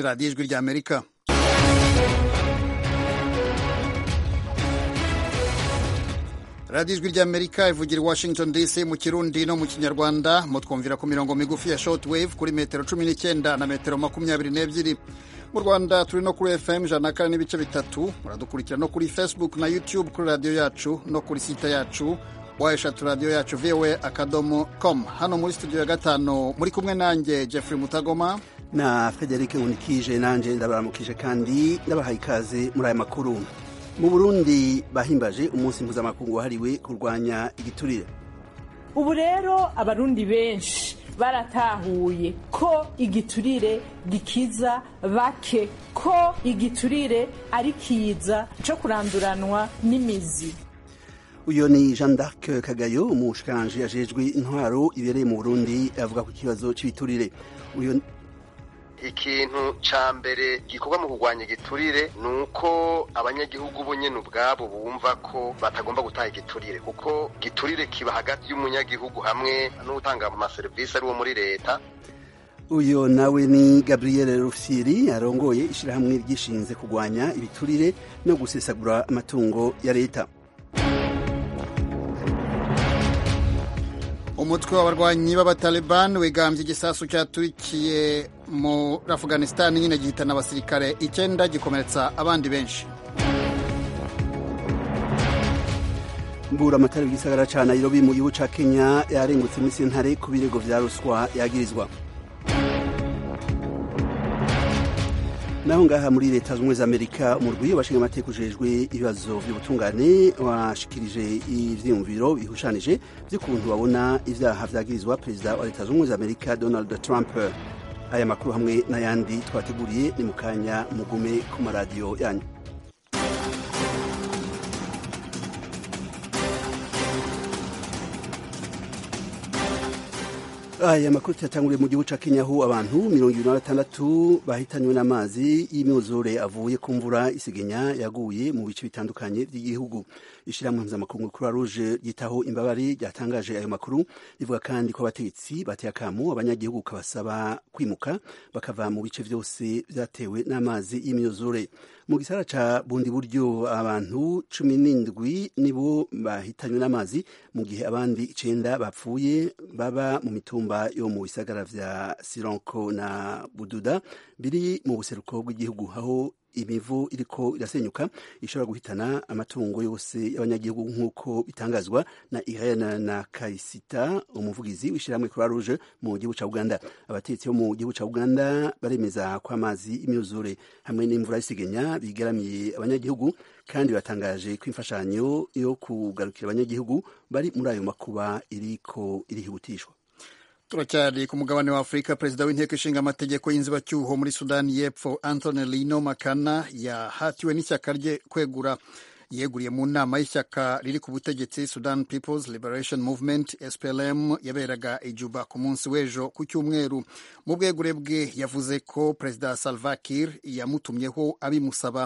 ni radiyo ijwi ry'amerika radiyo ijwi ry'amerika ivugira i washington dc mu kirundi no mu kinyarwanda mutwumvira ku mirongo migufi ya short wave kuri metero cumi n'icyenda na metero makumyabiri n'ebyiri mu rwanda turi no kuri fm ijana na kane n'ibice bitatu muradukurikira no kuri facebook na youtube kuri radiyo yacu no kuri site yacu wa eshatu radiyo yacu voa akadomo com hano muri studio ya gatanu muri kumwe nanjye jeffrey mutagoma na frederic unikije nanjye ndabaramukije kandi ndabahaye ikaze muri aya makuru mu burundi bahimbaje umunsi mpuzamakungu wahariwe kurwanya igiturire ubu rero abarundi benshi baratahuye ko igiturire gikiza bake ko igiturire ari kiza cyo kuranduranwa n'imizi uyu ni jean d'arc kagayo umushikiranganji ajejwe intwaro ibereye mu burundi avuga ku kibazo cy'ibiturire uyu ikintu ca mbere gikorwa mu kurwanya igiturire ni uko abanyagihugu bo nyene ubwabo bumva ko batagomba gutaha igiturire kuko giturire kiba hagati y'umunyagihugu hamwe n'utanga amaserivisi ari wo muri leta uyu nawe ni gabriel rufyiri arongoye ishirahamwe ryishinze kurwanya ibiturire no gusesagura amatungo ya leta umutwe w'abarwanyi b'abataliban wigambye igisasu cyaturikiye muri afghanistan nyine gihitana abasirikare icyenda gikomeretsa abandi benshi mbura amatara y'igisagara ca nairobi mu gihugu ca kenya yarengutse muri sentare ku birego vya ruswa yagirizwa naho ngaha muri leta z'ubumwe za amerika umurwi w'abashinga amateka ujejwe ibibazo by'ubutungane washikirije ivyiyumviro bihushanije vy'ukuntu babona ivyaha vyagirizwa perezida wa leta z'ubumwe za amerika donald trump aya makuru hamwe n'ayandi twateguriye ni mu kanya mugume ku maradiyo yanyu aya makuru tuyatanguriye mu gihugu ca kenya aho abantu mirongo ibiri na batandatu bahitanywe n'amazi y'imyuzure avuye ku mvura isigenya yaguye mu bice bitandukanye by'igihugu ishirahamwe mpuzamakungu kuri ruje ryitaho imbabare ryatangaje ayo makuru rivuga kandi ko abategetsi bateye akamu abanyagihugu kabasaba kwimuka bakava mu bice vyose vyatewe n'amazi y'imyuzure mu gisara ca bundi buryo abantu cumi n'indwi nibo bahitanywe n'amazi mu gihe abandi icenda bapfuye baba mu mitumba yo mu bisagara vya sironko na bududa biri mu buseruko bw'igihugu aho imivu iriko irasenyuka ishobora guhitana amatungo yose y'abanyagihugu nk'uko bitangazwa na Irene na Kaisita umuvugizi w'ishyirahamwe Croix Rouge mu gihugu ca Uganda abatetsi bo mu gihugu ca Uganda baremeza ko amazi imyuzure hamwe n'imvura y'isegenya bigaramiye abanyagihugu kandi batangaje ko imfashanyo yo kugarukira abanyagihugu bari muri ayo makuba iriko irihutishwa turacyari ku mugabane wa afurika perezida w'inteko ishinga amategeko y'inzibacyuho muri sudani y'epfo anthony lino makana yahatiwe n'ishyaka rye kwegura yeguriye mu nama y'ishyaka riri ku butegetsi sudan peoples liberation movement splm yaberaga ijuba ku munsi w'ejo ku cyumweru mu bwegure bwe yavuze ko perezida salva kiir yamutumyeho abimusaba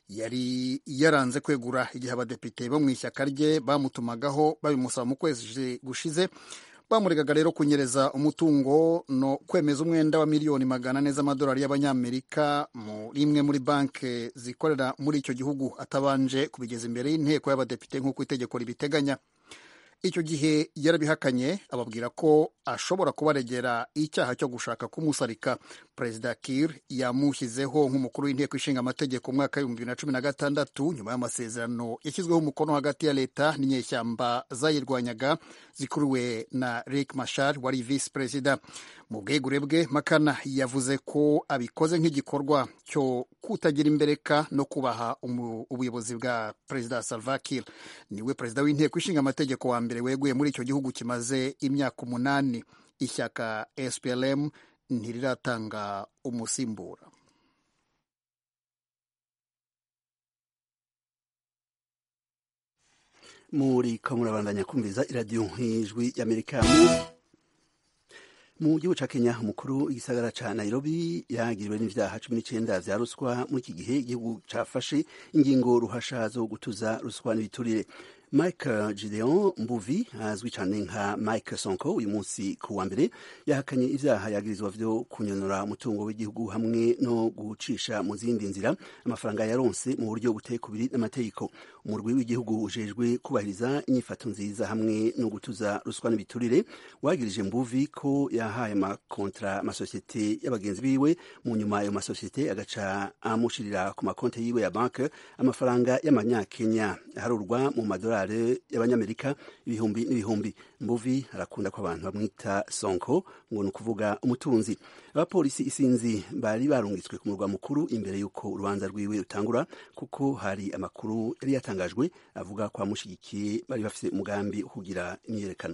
yari yaranze kwegura igihe abadepite bo mu ishyaka rye bamutumagaho babimusaba mu kwezi gushize bamuregaga rero kunyereza umutungo no kwemeza umwenda wa miliyoni magana ane z'amadolari y'abanyamerika muri imwe muri banki zikorera muri icyo gihugu atabanje kubigeza imbere y'inteko y'abadepite nk'uko itegeko ribiteganya icyo gihe yarabihakanye ababwira ko ashobora kubaregera icyaha cyo gushaka kumusarika perezida kir yamushyizeho nk'umukuru w'inteko ishinga amategeko umwaka w'ibihumbi bibiri na cumi na gatandatu nyuma y'amasezerano yashyizweho umukono hagati ya leta n'inyeshyamba zayirwanyaga zikuruwe na rick mashar wari visi perezida mu bwegure bwe makana yavuze ko abikoze nk'igikorwa cyo kutagira imbereka no kubaha ubuyobozi bwa perezida salva kiir niwe perezida w'inteko ishinga amategeko wa mbere weguye muri icyo gihugu kimaze imyaka umunani ishyaka SPLM ntiriratanga umusimbura muri ko murabandanya kumviza iradiyo nk'ijwi y'amerika mu gihugu ca kenya umukuru w'igisagara ca nairobi yagiriwe n'ivyaha cumi n'icenda vya ruswa muri iki gihe igihugu cafashe ingingo ruhasha zo gutuza ruswa n'ibiturire mike gideon mbuvi azwi cyane nka mike sonko uyu munsi ku wa mbere yahakanye ibyaha yagirizwa vyo kunyonora umutungo w'igihugu hamwe no gucisha mu zindi nzira amafaranga yaronse mu buryo buteye kubiri n'amategeko umurwi w'igihugu ujejwe kubahiriza inyifato nziza hamwe no gutuza ruswa n'ibiturire wagirije mbuvi ko yahaye amakontra amasosiyete y'abagenzi biwe mu nyuma ayo masosiyete agaca amushirira ku makonti yiwe ya banke amafaranga y'amanyakenya aharurwa mu madolari y'abanyamerika ibihumbi n'ibihumbi mbuvi arakunda ko abantu bamwita sonko ngo ni ukuvuga umutunzi abapolisi isinzi bari barungitswe ku murwa mukuru imbere y'uko urubanza rwiwe rutangura kuko hari amakuru yari yatangajwe avuga ko abamushyigikiye bari bafite umugambi wo kugira imyiyerekano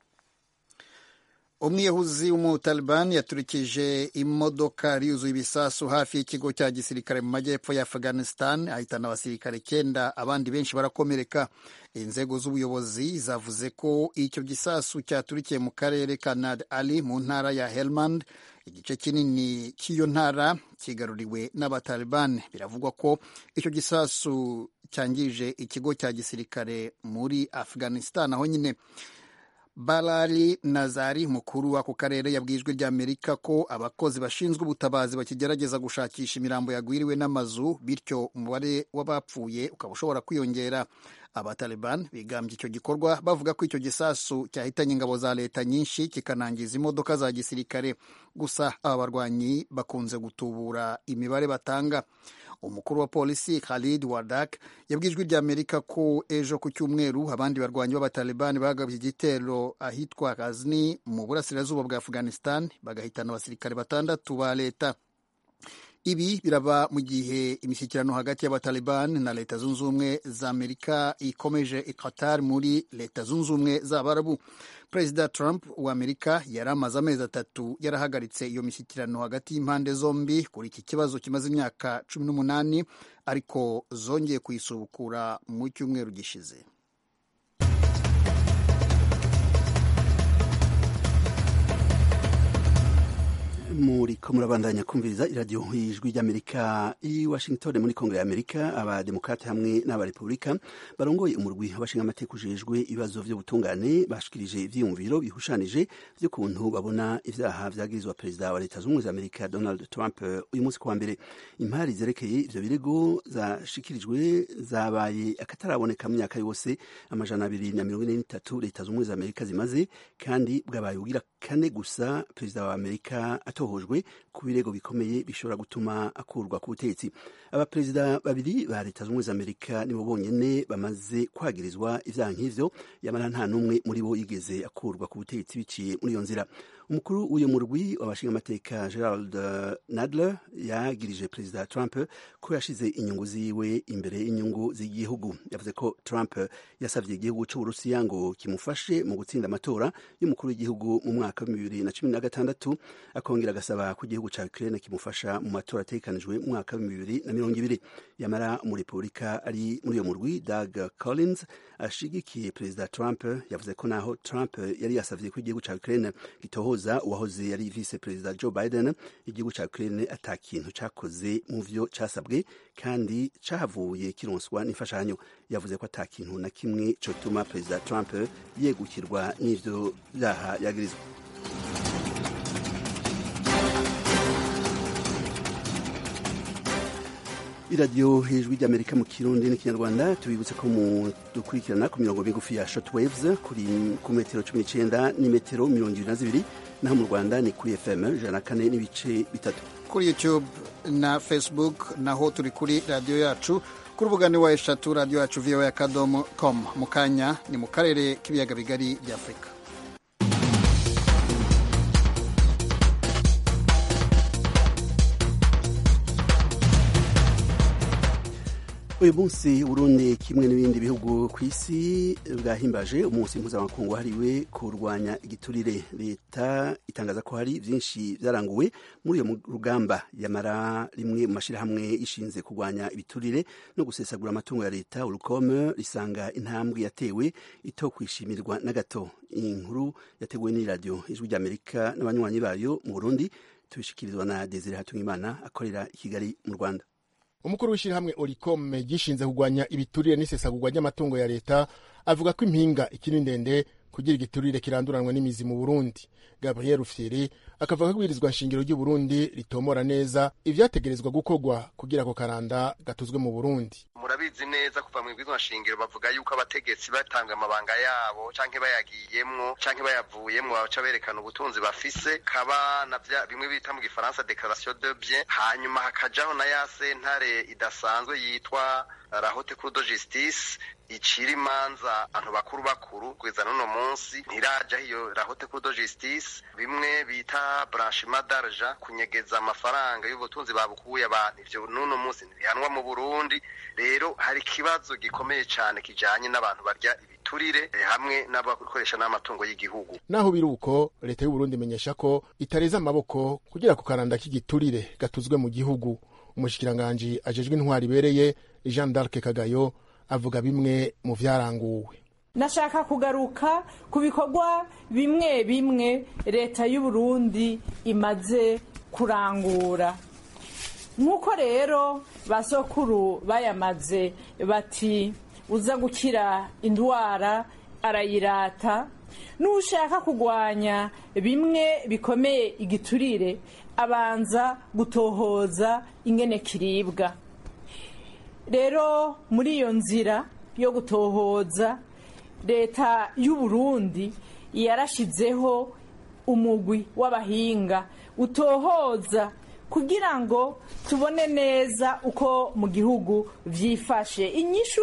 umwiyahuzi w'umutalibani yaturikije imodoka yuzuye ibisasu hafi y'ikigo cya gisirikare mu majyepfo ya afghanistan ahitana abasirikare icyenda abandi benshi barakomereka inzego z'ubuyobozi zavuze ko icyo gisasu cyaturikiye mu karere ka nad ali mu ntara ya helmand igice kinini cy'iyo ntara kigaruriwe n'abatalibani biravugwa ko icyo gisasu cyangije ikigo cya gisirikare muri afghanistan aho nyine barari nazari mukuru w'ako karere yabwiye ijwi ry'amerika ko abakozi bashinzwe ubutabazi bakigerageza gushakisha imirambo yagwiriwe n'amazu bityo umubare w'abapfuye ukaba ushobora kwiyongera abataliban bigambye icyo gikorwa bavuga ko icyo gisasu cyahitanye ingabo za leta nyinshi kikanangiza imodoka za gisirikare gusa aba barwanyi bakunze gutubura imibare batanga umukuru wa polisi Khalid Wardak yabwiye ijwi ry'Amerika ko ejo ku cyumweru abandi barwanyi b'abatalibani bagabye igitero ahitwa Ghazni mu burasirazuba bwa Afghanistan bagahitana abasirikare batandatu ba leta ibi biraba mu gihe imishyikirano hagati y'abataliban na leta zunze ubumwe za amerika ikomeje i Qatar muri leta zunze ubumwe z'abarabu perezida trump wa amerika yari amaze amezi atatu yarahagaritse iyo mishyikirano hagati y'impande zombi kuri iki kibazo kimaze imyaka cumi n'umunani ariko zongeye kuyisubukura mu cyumweru gishize muriko murabandanya kumviriza iradiyo y'ijwi ry'amerika i washington muri kongere y'amerika abademokrate hamwe n'abarepublika barongoye umurwi w'abashinga amateka ujejwe ibibazo vy'ubutungane bashikirije ivyiyumviro bihushanije vy'ukuntu babona ivyaha vyagirizwa perezida wa leta z'ubumwe za amerika donald trump uyu munsi kuwa mbere impari zerekeye ivyo birego zashikirijwe zabaye akataraboneka mu myaka yose amajana abiri na mirongo ine n'itatu leta z'ubumwe za amerika zimaze kandi bwabaye ubugira kane gusa perezida wa amerika atohojwe ku birego bikomeye bishobora gutuma akurwa ku butegetsi abaperezida babiri ba leta z'ubumwe za amerika nibo bonyene bamaze kwagirizwa ivyaha nk'ivyo yamara nta n'umwe muri bo yigeze akurwa ku butegetsi biciye muri iyo nzira umukuru w'uyo murwi w'abashinga amateka gerald nadler yagirije perezida trump ko yashize inyungu ziwe imbere y'inyungu z'igihugu yavuze ko trump yasavye igihugu c'uburusiya ngo kimufashe mu gutsinda amatora y'umukuru w'igihugu mu mwaka wa bibiri na cumi na gatandatu akongera agasaba ko igihugu ca ukraine kimufasha mu matora ategekanijwe mu mwaka wa bibiri na mirongo ibiri yamara umurepubulika ari muri uyo murwi doug collins ashigikiye perezida trump yavuze ko naho trump yari yasavye ko igihugu ca ukraine gitohoza uwahoze yari vice perezida joe biden igihugu ca ukraine ata kintu cakoze mu vyo casabwe kandi cahavuye kironswa n'imfashanyo yavuze ko ata kintu na kimwe cotuma perezida trump yegukirwa n'ivyo vyaha yagirizwa iradiyo hejuru ry'amerika mu kirundi n'ikinyarwanda tubibutse ko dukurikirana ku mirongo migufi ya short waves kuri ku metero cumi n'icyenda n'imetero mirongo ibiri na zibiri naho mu rwanda ni kuri fm ijana na kane n'ibice bitatu kuri youtube na facebook naho turi kuri radiyo yacu ku rubuga ni wa eshatu radiyo yacu voa akadomo com mu kanya ni mu karere k'ibiyaga bigari bya afurika uyu munsi Burundi kimwe n'ibindi bihugu ku isi bwahimbaje umunsi mpuzamakungu wahariwe kurwanya igiturire leta itangaza ko hari byinshi byaranguwe muri uyo rugamba yamara rimwe mu mashyirahamwe ishinze kurwanya ibiturire no gusesagura amatungo ya leta urukome risanga intambwe yatewe ito kwishimirwa na gato iyi nkuru yateguwe n'iradiyo ijwi ry'amerika n'abanywanyi bayo mu burundi tubishikirizwa na desire hatungimana akorera i kigali mu rwanda umukuru w'ishyirahamwe oricome gishinze kurwanya ibiturire n'isesagurwa ry'amatungo ya leta avuga ko impinga ikiri ndende kugira igiturire kiranduranwa n'imizi mu burundi gabriel rufyiri akavuga ko ibwirizwa nshingiro ry'uburundi ritomora neza ivyategerezwa gukorwa kugira ako karanda gatuzwe mu burundi murabizi neza kuva mu ibwirizwa nshingiro bavuga yuko abategetsi batanga amabanga yabo canke bayagiyemwo canke bayavuyemwo baca berekana ubutunzi bafise kaba na vya bimwe bita mu gifaransa declaration de bien hanyuma hakajaho na ya sentare idasanzwe yitwa la haute cour de justice icira imanza abantu bakuru bakuru kugeza n'uno munsi ntirajaho iyo la haute cour de justice bimwe bita blanchiment d'argent kunyegeza amafaranga y'ubutunzi babukuye abantu ivyo n'uno munsi ntibihanwa mu burundi rero hari ikibazo gikomeye cane kijanye n'abantu barya ibiturire hamwe n'abakoresha n'amatungo y'igihugu naho biri uko leta y'uburundi imenyesha ko itareza amaboko kugira ku karanda k'igiturire gatuzwe mu gihugu umushikiranganji ajejwe intwari ibereye jean d'arc kagayo avuga bimwe mu vyaranguwe nashaka kugaruka ku bikorwa bimwe bimwe leta y'uburundi imaze kurangura nk'uko rero basokuru bayamaze bati uza gukira indwara arayirata n'ushaka kurwanya bimwe bikomeye igiturire abanza gutohoza ingene kiribwa rero muri iyo nzira yo gutohoza leta y'uburundi yarashizeho umugwi w'abahinga utohoza kugira ngo tubone neza uko mu gihugu vyifashe inyishu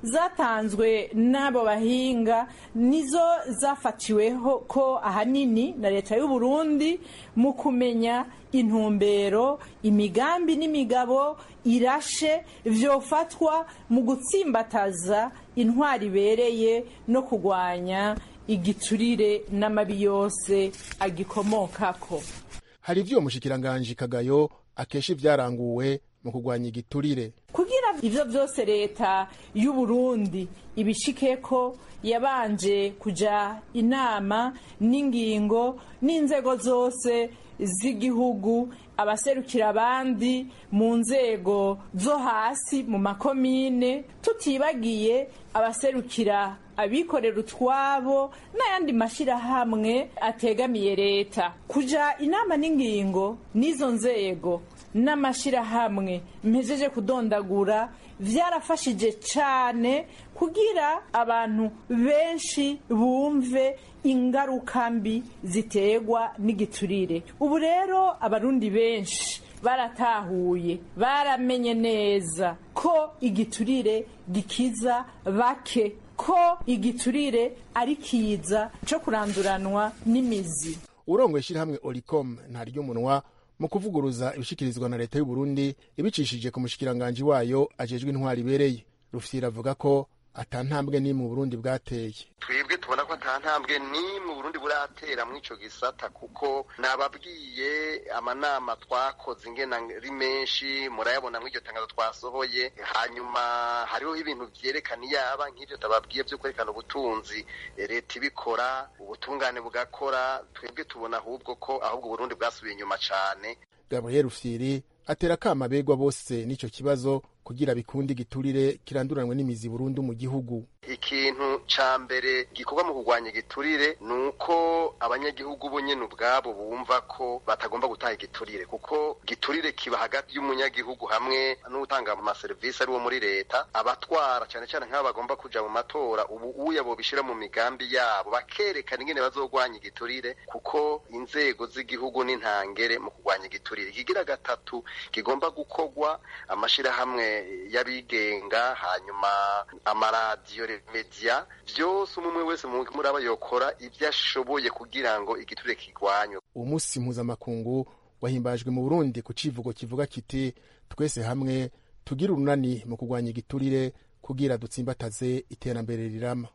zatanzwe n'abo bahinga nizo zafatiweho ko ahanini na leta y'uburundi mu kumenya intumbero imigambi n'imigabo irashe vyofatwa mu gutsimbataza intwari ibereye no kurwanya igiturire n'amabi yose agikomokako hari ivyo umushikiranganji kagayo akesha ivyaranguwe mu kurwanya igiturire kugira ivyo vyose leta y'uburundi ibishikeko yabanje kuja inama n'ingingo n'inzego zose z'igihugu abaserukira abandi mu nzego zo hasi mu makomine tutibagiye abaserukira abikorera utwabo n'ayandi mashyirahamwe ategamiye leta kuja inama n'ingingo n'izo nzego n'amashyirahamwe mpejeje kudondagura vyarafashije cane kugira abantu benshi bumve ingaruka mbi ziterwa n'igiturire ubu rero abarundi benshi baratahuye baramenye neza ko igiturire gikiza bake ko igiturire ari kiza co kuranduranwa n'imizi urongoye ishyirahamwe oricom ntarya umunwa mu kuvuguruza ibishikirizwa na leta y'uburundi ibicishije ku mushikiranganji wayo ajejwe intwari ibereye rufyira avuga ko ata ntambwe n'imwe mu burundi bwateye twebwe tubona ko ata ntambwe n'imwe uburundi buratera muri ico gisata kuko nababwiye amanama twakoze ingena ari menshi murayabona mw'iryo tangazo twasohoye hanyuma hariho ibintu vyerekana iyaba nk'ivyo tababwiye vyo kwerekana ubutunzi leta ibikora ubutungane bugakora twebwe tubona ahubwo ko ahubwo uburundi bwasubiye inyuma cane gabriel rufyiri atera akama abegwa bose n'ico kibazo kugira bikunde igiturire kiranduranwe n'imizi burundu mu gihugu ikintu ca mbere gikorwa mu kurwanya igiturire ni uko abanyagihugu bo nyene ubwabo bumva ko batagomba gutaha igiturire kuko giturire kiba hagati y'umunyagihugu hamwe n'utanga amaserivisi ari wo muri leta abatwara cane cane nk'abo bagomba kuja mu matora ubu uya bobishira mu migambi yabo bakerekana ingene bazogwanya igiturire kuko inzego z'igihugu n'intangere mu kurwanya igiturire ikigira gatatu kigomba gukorwa amashirahamwe y'abigenga hanyuma amaradiyo media vyose umwe wese muri aba yokora ivyo ashoboye kugira ngo igiturire kigwanywe uwo munsi mpuzamakungu wahimbajwe mu burundi ku civugo kivuga kiti twese hamwe tugire urunani mu kurwanya igiturire kugira dutsimbataze iterambere rirama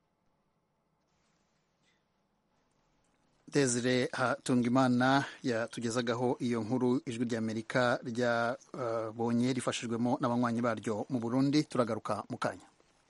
desire hatungimana yatugezagaho iyo nkuru ijwi ry'amerika ryabonye uh, rifashijwemo n'abanywanyi baryo mu burundi turagaruka mu kanya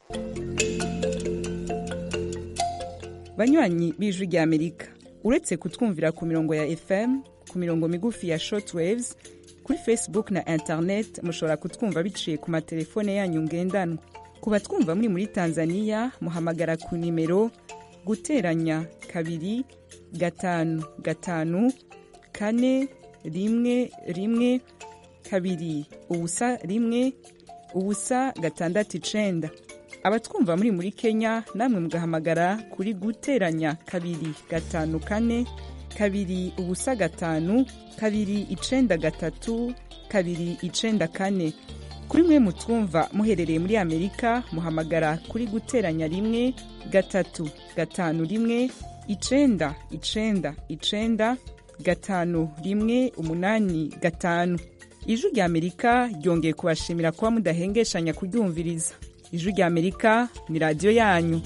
banywanyi b'ijwi ry'amerika uretse kutwumvira ku mirongo ya fm ku mirongo migufi ya shortwaves kuri facebook na internet mushobora kutwumva biciye ku matelefone yanyu ngendanwa ku batwumva muri muri tanzania muhamagara ku nimero guteranya kabiri gatanu gatanu kane rimwe rimwe kabiri ubusa rimwe ubusa gatandatu icenda abatwumva muri muri kenya namwe mugahamagara kuri guteranya kabiri gatanu kane kabiri ubusa gatanu kabiri icenda gatatu kabiri icenda kane kuri mwe mutwumva muherereye muri amerika muhamagara kuri guteranya rimwe gatatu gatanu rimwe icenda icenda icenda gatanu rimwe umunani gatanu ijwi rya amerika ryongeye kubashimira kuba mudahengeshanya kuryumviriza ijwi rya amerika ni radiyo yanyu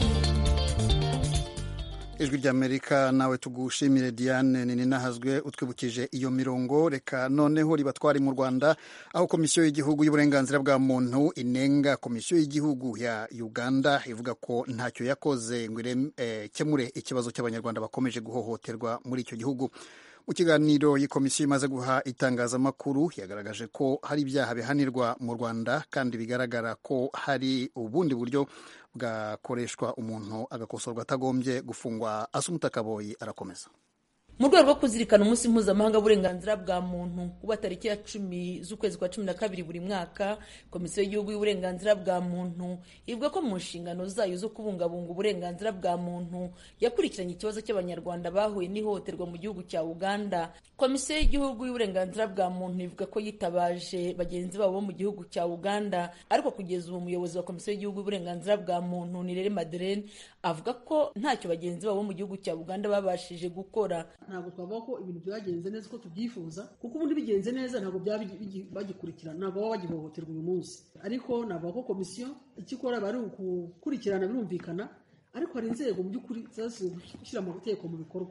ijwi ry'amerika nawe tugushimire diane nini nahazwe utwibukije iyo mirongo reka noneho ribatware mu rwanda aho komisiyo y'igihugu y'uburenganzira bwa muntu inenga komisiyo y'igihugu ya uganda ivuga ko ntacyo yakoze ngo ikemure ikibazo cy'abanyarwanda bakomeje guhohoterwa muri icyo gihugu mu kiganiro iyi komisiyo imaze guha itangazamakuru yagaragaje ko hari ibyaha bihanirwa mu rwanda kandi bigaragara ko hari ubundi buryo bwakoreshwa umuntu agakosorwa atagombye gufungwa asumuta kaboyi arakomeza mu rwego rwo kuzirikana umunsi mpuzamahanga w'uburenganzira bwa muntu uba tariki ya cumi z'ukwezi kwa cumi na kabiri buri mwaka komisiyo y'igihugu y'uburenganzira bwa muntu ivuga ko mu nshingano zayo zo kubungabunga uburenganzira bwa muntu yakurikiranye ikibazo cy'abanyarwanda bahuye n'ihohoterwa mu gihugu cya uganda komisiyo y'igihugu y'uburenganzira bwa muntu ivuga ko yitabaje bagenzi babo bo mu gihugu cya uganda ariko kugeza ubu umuyobozi wa komisiyo y'igihugu y'uburenganzira bwa muntu nirere madeleine avuga ko ntacyo bagenzi babo bo mu gihugu cya uganda babashije gukora ntabwo twavuga ko ibintu byagenze neza uko tubyifuza kuko ubundi bigenze neza ntabwo byaba bagikurikirana ntabwo baba bagihohoterwa uyu munsi ariko navuga ko komisiyo icyo ikora bari gukurikirana birumvikana ariko hari inzego mu by'ukuri gushyira amategeko mu bikorwa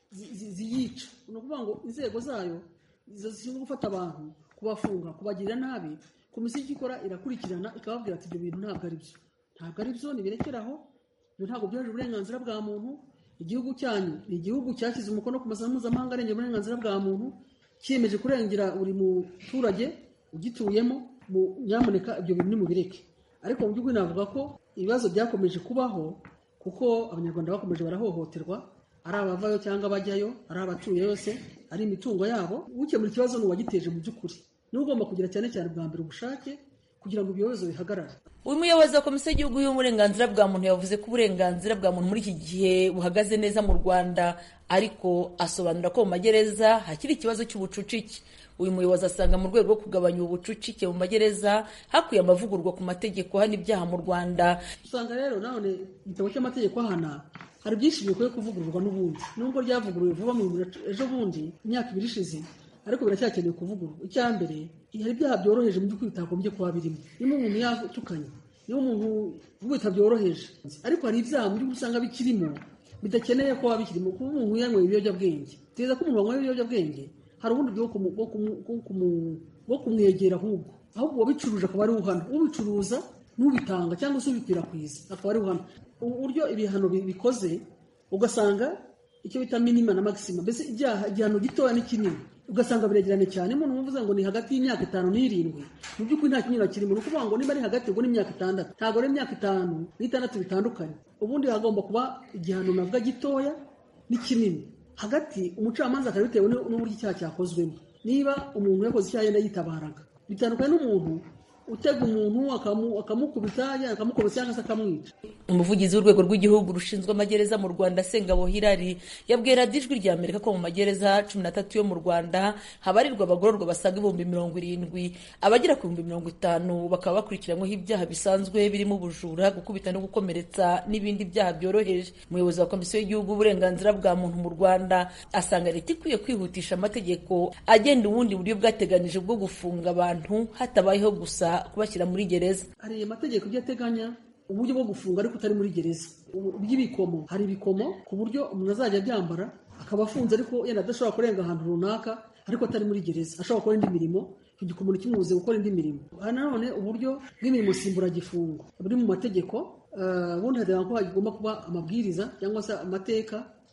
ziyica ni ukuvuga ngo inzego zayo zishinzwe gufata abantu kubafunga kubagirira nabi komisiyo icyo ikora irakurikirana ikababwira ati ibyo bintu ntabwo ari byo ntabwo ari byo nibirekeraho ibyo ntabwo byujuje uburenganzira bwa muntu igihugu cyanyu ni igihugu cyashyize umukono ku masezerano mpuzamahanga arengera uburenganzira bwa muntu cyiyemeje kurengera buri muturage ugituyemo nyamuneka ibyo bintu nimubireke ariko mu by'ukuri navuga ko ibibazo byakomeje kubaho kuko abanyarwanda bakomeje barahohoterwa ari abavayo cyangwa abajyayo ari abatuye yose ari imitungo yabo ukemura ikibazo ni uwagiteje mu by'ukuri niwe ugomba kugira cyane cyane bwa mbere ubushake kugira ngo ibyo bibazo bihagarare uyu muyobozi wa komisiyo y'igihugu y'uburenganzira bwa muntu yavuze ko uburenganzira bwa muntu muri iki gihe buhagaze neza mu rwanda ariko asobanura ko mu magereza hakiri ikibazo cy'ubucucike uyu muyobozi asanga mu rwego rwo kugabanya ubucucike mu magereza hakwiye amavugurwa ku mategeko hano ibyaha mu rwanda usanga rero none igitabo cy'amategeko ahana hari byinshi bikwiye kuvugururwa n'ubundi nubwo ryavuguruwe vuba mu ejo bundi imyaka ibiri ishize ariko biracyakeneye kuvugururwa icya mbere hari ibyaha byoroheje mu by'ukuri bitagombye kuba birimo niba umuntu yatukanye niba umuntu wita byoroheje ariko hari ibyaha mu by'ukuri usanga bikirimo bidakeneye kuba bikirimo kuba umuntu yanyweye ibiyobyabwenge teza ko umuntu wanyweye ibiyobyabwenge hari ubundi bwo kumwegera ahubwo ahubwo uwabicuruje akaba ari uhana ubicuruza n'ubitanga cyangwa se ubikwirakwiza akaba ari uhana uburyo ibihano bikoze ugasanga icyo bita minima na maxima mbese ibyaha igihano gitoya n'ikinini ugasanga biregeranye cyane umuntu uvuze ngo ni hagati y'imyaka itanu n'irindwi mu by'ukuri nta kinyura kirimo ni ukuvuga ngo niba ari hagati ubwo ni imyaka itandatu ntabwo ari imyaka itanu n'itandatu bitandukanye ubundi hagomba kuba igihano navuga gitoya n'ikinini hagati umucamanza akaba bitewe n'uburyo icyaha cyakozwemo niba umuntu yakoze icyaha yenda yitabaraga bitandukanye n'umuntu utega umuntu akamukubita akamukubita cyangwa se akamwica umuvugizi w'urwego rw'igihugu rushinzwe amagereza mu rwanda sengabo hirari yabwiye radiyo ijwi rya amerika ko mu magereza cumi n'atatu yo mu rwanda habarirwa abagororwa basaga ibihumbi mirongo irindwi abagera ku bihumbi mirongo itanu bakaba bakurikiranyweho ibyaha bisanzwe birimo ubujura gukubita no gukomeretsa n'ibindi byaha byoroheje umuyobozi wa komisiyo y'igihugu uburenganzira bwa muntu mu rwanda asanga leta ikwiye kwihutisha amategeko agenda ubundi buryo bwateganije bwo gufunga abantu hatabayeho gusa kubashyira muri gereza hari amategeko ibyo ateganya uburyo bwo gufunga ariko utari muri gereza by'ibikomo hari ibikomo ku buryo umuntu azajya abyambara akaba afunze ariko yenda adashobora kurenga ahantu runaka ariko atari muri gereza ashobora gukora indi mirimo icyo gikomo ntikimubuze gukora indi mirimo hari nanone uburyo bw'imirimo nsimburagifungo buri mu mategeko ubundi hateganywa ko hagomba kuba amabwiriza cyangwa se amateka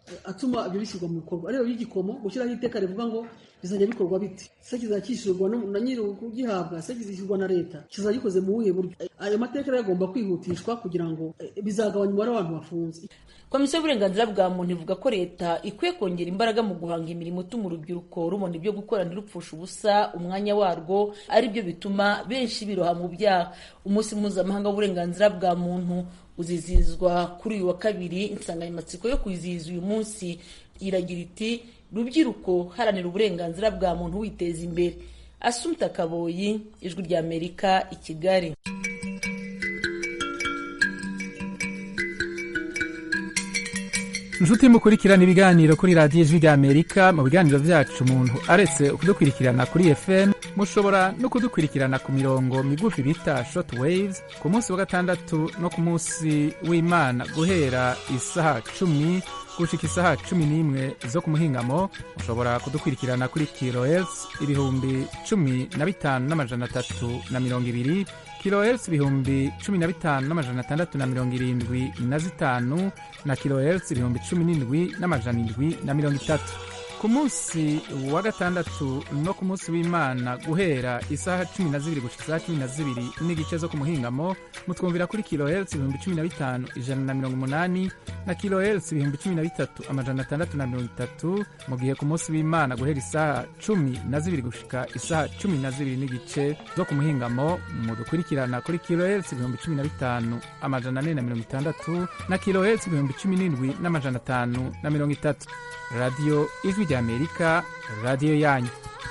atuma ibyo bishyirwa mu bikorwa rero y'igikomo gushyiraho iteka rivuga ngo bizajya bikorwa biti se kizajya cyishyurwa na nyiri ugihabwa se kizishyurwa na leta kizajya gikoze mu buhe buryo ayo mateka rero agomba kwihutishwa kugira ngo bizagabanya umubare w'abantu bafunze komisiyo y'uburenganzira bwa muntu ivuga ko leta ikwiye kongera imbaraga mu guhanga imirimo ituma urubyiruko rubona ibyo gukora ntirupfushe ubusa umwanya warwo ari byo bituma benshi biroha mu byaha umunsi mpuzamahanga w'uburenganzira bwa muntu uzizihizwa kuri uyu wa kabiri insanganyamatsiko yo kwizihiza uyu munsi iragira iti rubyiruko haranira uburenganzira bwa muntu witeza imbere asumta kaboyi ijwi ry'amerika i kigali inshuti mukurikirana ibiganiro kuri radiyo ijwi ry'amerika mu biganiro byacu umuntu aretse kudukurikirana kuri fm mushobora no kudukurikirana ku mirongo migufi bita short waves ku munsi wa gatandatu no ku munsi w'imana guhera isaha cumi gushika isaha cumi n'imwe zo ku muhingamo mushobora kudukurikirana kuri kilohertz ibihumbi cumi na bitanu n'amajana atatu na mirongo ibiri kilohertz ibihumbi cumi na bitanu n'amajana atandatu na mirongo irindwi na zitanu na kilohertz ibihumbi cumi n'indwi n'amajana indwi na mirongo itatu ku munsi wa gatandatu no ku munsi w'imana guhera isaha cumi na zibiri gushika isaha cumi na zibiri n'igice zo ku muhingamo mutwumvira kuri kilohertz ibihumbi cumi na bitanu ijana na mirongo umunani na kilohertz ibihumbi cumi na bitatu amajana atandatu na mirongo itatu mu gihe ku munsi w'imana guhera isaha cumi na zibiri gushika isaha cumi na zibiri n'igice zo ku muhingamo mudukurikirana kuri kilohertz ibihumbi cumi na bitanu amajana ane na mirongo itandatu na kilohertz ibihumbi cumi n'indwi n'amajana atanu na mirongo itatu radiyo ijwi ry'amerika radiyo yanyu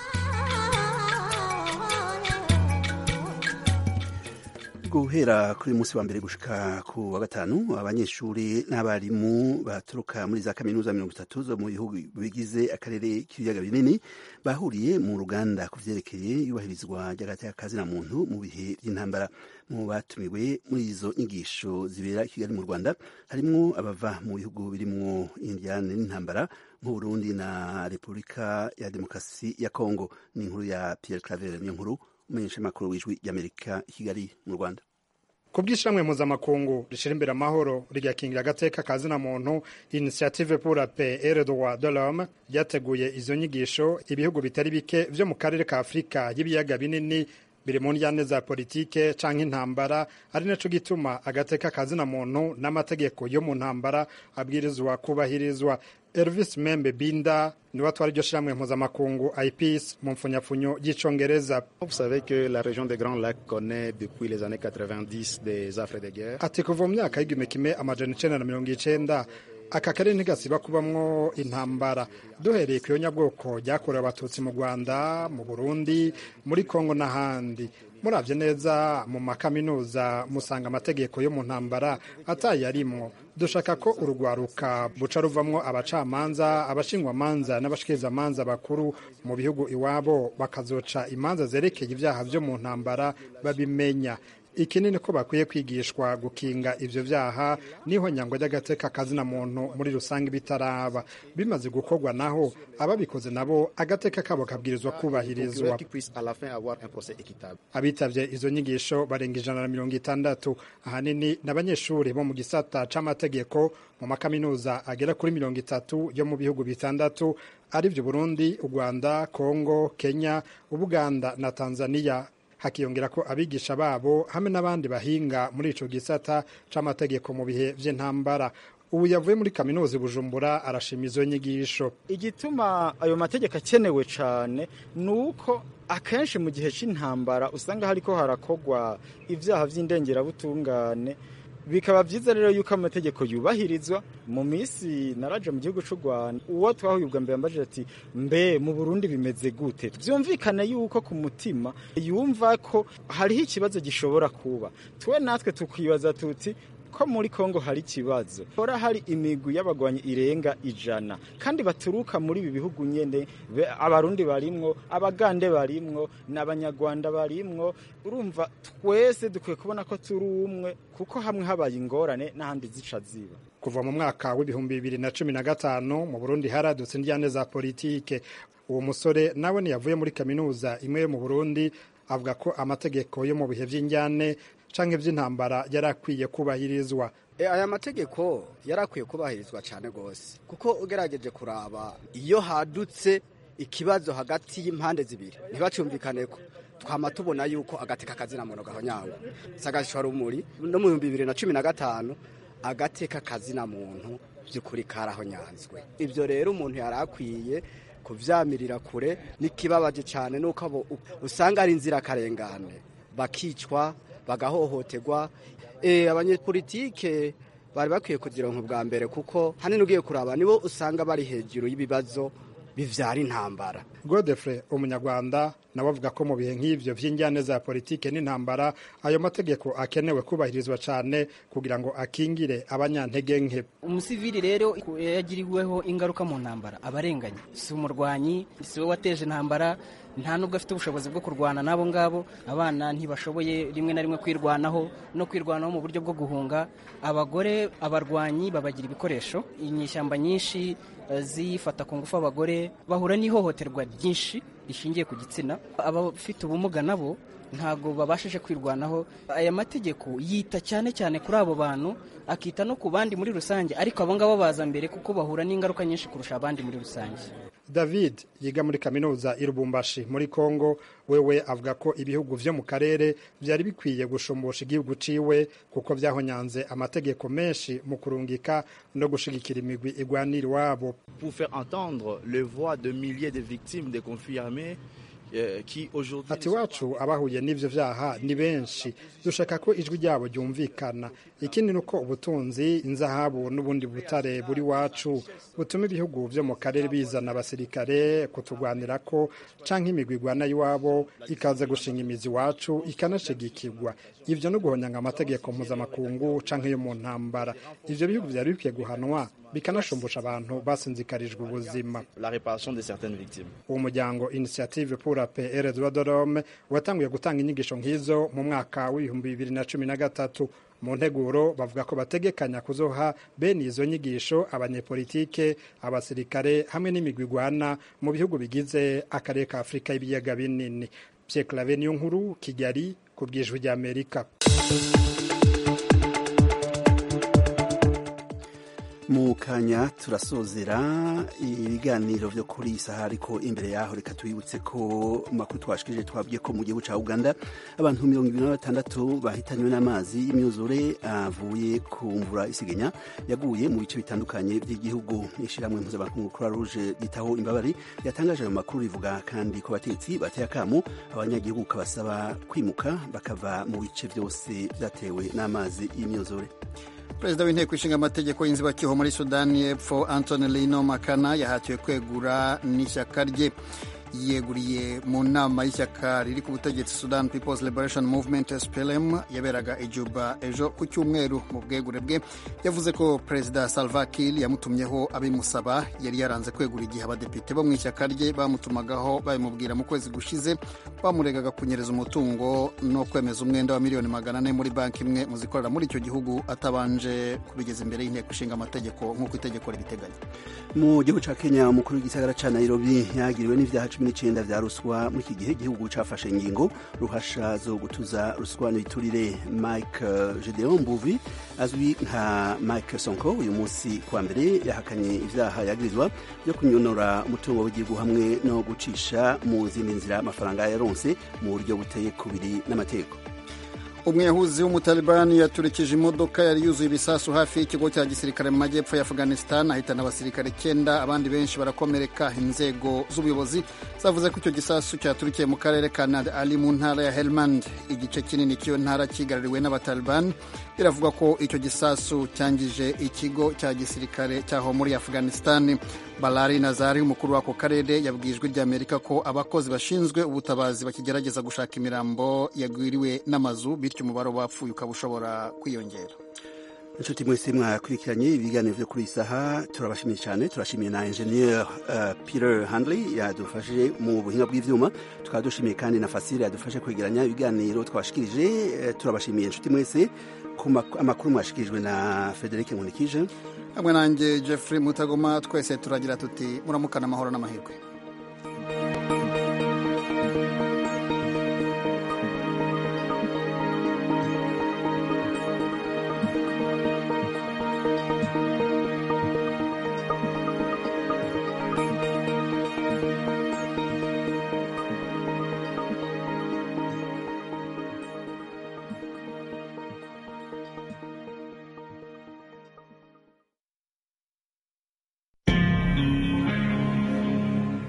guhera kuri munsi wa mbere gushika ku wa gatanu abanyeshuri n'abarimu baturuka muri za kaminuza mirongo itatu zo mu bihugu bigize akarere k'ibiyaga binini bahuriye mu ruganda ku vyerekeye iyubahirizwa ry'agateka na muntu mu bihe by'intambara mu batumiwe muri izo nyigisho zibera i kigali mu rwanda harimwo abava mu bihugu birimwo indiyane n'intambara nk'uburundi na repubulika ya demokarasi ya kongo ni inkuru ya pierre claver niyo nkuru umumenyeshamakuru w'ijwi ry'amerika i kigali mu rwanda ku bw'ishamwe mpuzamakungu rishyira imbere amahoro rigakingira agateka ka zina muntu initiative pour la paix et le droit de l'homme ryateguye izo nyigisho ibihugu bitari bike vyo mu karere ka afurika y'ibiyaga binini biri mu njyane za politike canke intambara ari naco gituma agateka ka zina muntu n'amategeko yo mu ntambara abwirizwa kubahirizwa Elvis Membe Binda niwe atwara iryo shirahamwe mpuzamakungu IPS mu mfunyapfunyo y'icongereza Vous savez que la région des Grands Lacs connaît depuis les années 90 des affres de guerre. ati kuva mu myaka y'igihumbi kimwe amajana icenda na mirongo icenda aka karere ntigasiba kubamwo intambara duhereye ku nyabwoko ryakorewe abatutsi mu rwanda mu burundi muri kongo n'ahandi muravye neza mu makaminuza musanga amategeko yo mu ntambara atayarimwo dushaka ko urugwaruka buca ruvamwo abacamanza abashingwamanza n'abashikirizamanza bakuru mu bihugu iwabo bakazoca imanza zerekeye ivyaha vyo mu ntambara babimenya ikinini ko bakwiye kwigishwa gukinga ivyo vyaha niho nyangwa ry'agateka kazina muntu muri rusange bitaraba bimaze gukorwa naho ababikoze nabo agateka kabo kabwirizwa kubahirizwa Qui puisse à la fin avoir un procès équitable. abitavye izo nyigisho barenga ijana na mirongo itandatu ahanini n'abanyeshuri bo mu gisata c'amategeko mu makaminuza agera kuri mirongo itatu yo mu bihugu bitandatu arivyo burundi u rwanda kongo kenya ubuganda na tanzania hakiyongera ko abigisha babo hamwe n'abandi bahinga muri ico gisata c'amategeko mu bihe vy'intambara ubu yavuye muri kaminuza i bujumbura arashima izo nyigisho igituma ayo mategeko akenewe cyane ni uko akenshi mu gihe cy'intambara usanga hariko harakogwa ibyaha by'indengerabutungane bikaba byiza rero yuko amategeko yubahirizwa mu minsi naraje mu gihugu cy'u rwanda uwo twahuye ubwa mbere yambajije ati mbe mu burundi bimeze gute byumvikane yuko ku mutima yumva ko hariho ikibazo gishobora kuba twe natwe tukibaza tuti ko muri Kongo hari ikibazo hora hari imigwi y'abagwanyi irenga ijana kandi baturuka muri ibi bihugu nyene be- abarundi barimwo abagande barimwo n'abanyarwanda barimwo urumva twese dukwiye kubona ko turi umwe kuko hamwe habaye ingorane n'ahandi zica ziba kuva mu mwaka w'ibihumbi bibiri na cumi na gatanu mu burundi haradutse indyane za politike uwo musore nawe ntiyavuye muri kaminuza imwe yo mu burundi avuga ko amategeko yo mu bihe vy'indyane canke vy'intambara yari akwiye kubahirizwa aya mategeko yarakwiye kubahirizwa cyane rwose kuko ugerageje kuraba iyo hadutse ikibazo hagati y'impande zibiri ntibacumvikane ko twama tubona yuko agateka kazina muntu gahonyangwa sagashwa rumuri no mu bihumbi bibiri na cumi na gatanu agateka kazina muntu by'ukuri karahonyanzwe ibyo rero umuntu yari akwiye kuvyamirira kure n'ikibabaje cyane nuko abo usanga ari inzirakarengane bakicwa bagahohoterwa e, abanyepolitike bari bakwiye kugironka bwa mbere kuko hanini ugiye kuraba nibo usanga bari hejuru y'ibibazo bivyara intambara godefre umunyarwanda nawe avuga ko mu bihe nk'ivyo vy'injyane za politike n'intambara ayo mategeko akenewe kubahirizwa cane kugira ngo akingire abanyantege nke umusivili rero yagiriweho ingaruka mu ntambara abarenganye si umurwanyi si we wateje intambara nta nubwo afite ubushobozi bwo kurwana n'abo ngabo abana ntibashoboye rimwe na rimwe kwirwanaho no kwirwanaho mu buryo bwo guhunga abagore abarwanyi babagira ibikoresho inyishyamba nyinshi zifata ku ngufu abagore bahura n'ihohoterwa ryinshi rishingiye ku gitsina abafite ubumuga nabo ntabwo babashije kwirwanaho aya mategeko yita cyane cyane kuri abo bantu akita no ku bandi muri rusange ariko abo ngabo baza mbere kuko bahura n'ingaruka nyinshi kurusha abandi muri rusange david yiga muri kaminuza i lubumbashi muri congo wewe avuga ko ibihugu vyo mu karere vyari bikwiye gushumbusha igihugu ciwe kuko vyahonyanze amategeko menshi mu kurungika no gushigikira imigwi igwanira iwabo pour faire entendre les voix de milliers de victimes des conflits armés ati wacu abahuye n'ivyo vyaha ni benshi dushaka ko ijwi ryabo ryumvikana ikindi nuko ubutunzi inzahabu n'ubundi butare buri wacu butuma ibihugu vyo mu karere bizana abasirikare kutugwanira ko canke imigwi igwana y'iwabo ikaza gushinga imizi iwacu ikanashigikirwa ivyo no guhonyanga amategeko mpuzamakungu canke yo mu ntambara ivyo bihugu vyari bikwiye guhanwa bikanashumbusha abantu basinzikarijwe ubuzima uwo muryango initiative pour la paix et le droit de l'homme watanguye gutanga inyigisho nk'izo mu mwaka w'ibihumbi bibiri na cumi na gatatu mu nteguro bavuga ko bategekanya kuzoha bene izo nyigisho abanyepolitike abasirikare hamwe n'imigwi igwana mu bihugu bigize akarere ka afurika y'ibiyaga binini pierre clave niyo nkuru kigali ku bwijwi ry'amerika mu kanya turasozera ibiganiro vyo kuri iyi saha ariko imbere yaho reka tubibutse ko makuru twashikirije twabwiye ko mu gihugu ca uganda abantu mirongo ibiri na batandatu bahitanywe n'amazi y'imyuzure avuye ku mvura isigenya yaguye mu bice bitandukanye by'igihugu ishiramwe mpuzamakungu croix rouge ryitaho imbabari yatangaje ayo makuru rivuga kandi ko batetsi bateye akamu abanyagihugu kabasaba kwimuka bakava mu bice byose vyatewe n'amazi y'imyuzure perezida w'inteko ishinga amategeko y'inzibacyuho muri sudani y'epfo antony lino makana yahatiwe kwegura n'ishyaka rye yiyeguriye mu nama y'ishyaka riri ku butegetsi sudan peoples liberation movement splm yaberaga ijuba ejo ku cyumweru mu bwegure bwe yavuze ko perezida salva kiir yamutumyeho abimusaba yari yaranze kwegura igihe abadepite bo mu ishyaka rye bamutumagaho babimubwira mu kwezi gushize bamuregaga kunyereza umutungo no kwemeza umwenda wa miliyoni magana ane muri banki imwe mu zikorera muri icyo gihugu atabanje kubigeza imbere y'inteko ishinga amategeko nk'uko itegeko ribiteganya mu gihugu ca kenya umukuru w'igisagara ca nairobi yagiriwe n'ivyaha cumi n'icyenda vya ruswa muri iki gihe igihugu cafashe ingingo ruhasha zo gutuza ruswa n'ibiturire mike gedeon mbuvi azwi nka mike sonko uyu munsi kuwa mbere yahakanye ivyaha yagirizwa byo kunyonora umutungo w'igihugu hamwe no gucisha mu zindi nzira amafaranga yaronse mu buryo buteye kubiri n'amategeko umwiyahuzi w'umutalibani yaturikije imodoka yari yuzuye ibisasu hafi y'ikigo cya gisirikare mu majyepfo ya afghanistan ahitana abasirikare icyenda abandi benshi barakomereka inzego z'ubuyobozi zavuze ko icyo gisasu cyaturikiye mu karere ka nad ali mu ntara ya helmand igice kinini cy'iyo ntara kigaruriwe n'abatalibani biravuga ko icyo gisasu cyangije ikigo cya gisirikare cyaho muri afghanistan balari nazari umukuru w'ako karere yabwiye ijwi ry'amerika ko abakozi bashinzwe ubutabazi bakigerageza gushaka imirambo yagwiriwe n'amazu bityo umubare w'abapfuye ukaba ushobora kwiyongera inshuti mwese mwakurikiranye ibiganiro byo kuri iyi saha turabashimiye cyane turashimiye na engineer uh, peter handley yadufashije mu buhinga bw'ivyuma tukaba dushimiye kandi na fasire yadufashe kwegeranya ibiganiro twashikirije uh, turabashimiye inshuti mwese ku amakuru mwashikirijwe na frederic nkunikije hamwe nanjye jeffrey mutagoma twese turagira tuti muramukana amahoro n'amahirwe